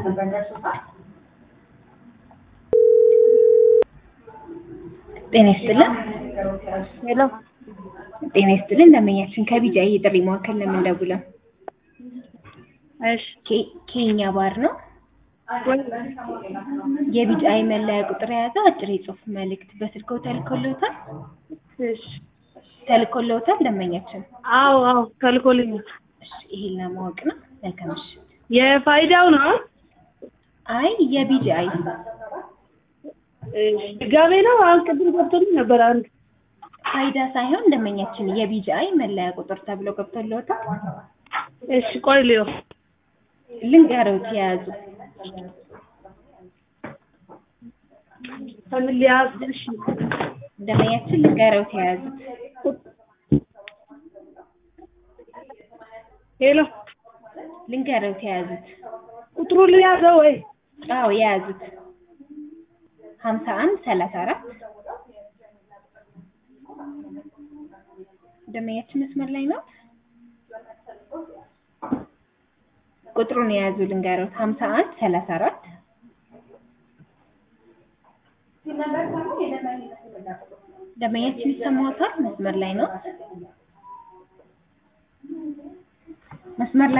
ጤና ይስጥልን። ሄሎ ጤና ይስጥልን። ደንበኛችን ከቢጃይ የጥሪ ማዕከል ነው የምንደውለው። እሺ ኬ- ኬኛ ባር ነው። ወይ የቢጃይ መለያ ቁጥር የያዘ አጭር የጽሁፍ መልእክት በስልክዎ ተልኮልዎታል? እሺ ተልኮልዎታል ደንበኛችን? አዎ አዎ ተልኮልኛል። እሺ ይሄን ለማወቅ ነው። መልካም ምሽት። የፋይዳው ነው አይ የቢጃይ እሺ ድጋሜ ነው አሁን ቅድም ገብቶልኝ ነበር አንድ ፋይዳ ሳይሆን ደንበኛችን የቢጃይ መለያ ቁጥር ተብሎ ገብቶልዎታል? እሺ ቆይ ልየው ልንገርዎት የያዙ ከምን ሊያዝ እሺ ደንበኛችን ልንገርዎት የያዙት ሄሎ ልንገርዎት የያዙት ቁጥሩ ሊያዘው ወይ አዎ የያዙት ሀምሳ አንድ ሰላሳ አራት ደንበኛችን መስመር ላይ ነው። ቁጥሩን የያዙ ልንገርዎት ሀምሳ አንድ ሰላሳ አራት ደንበኛችን ይሰማዎታል? መስመር ላይ ነው። መስመር ላይ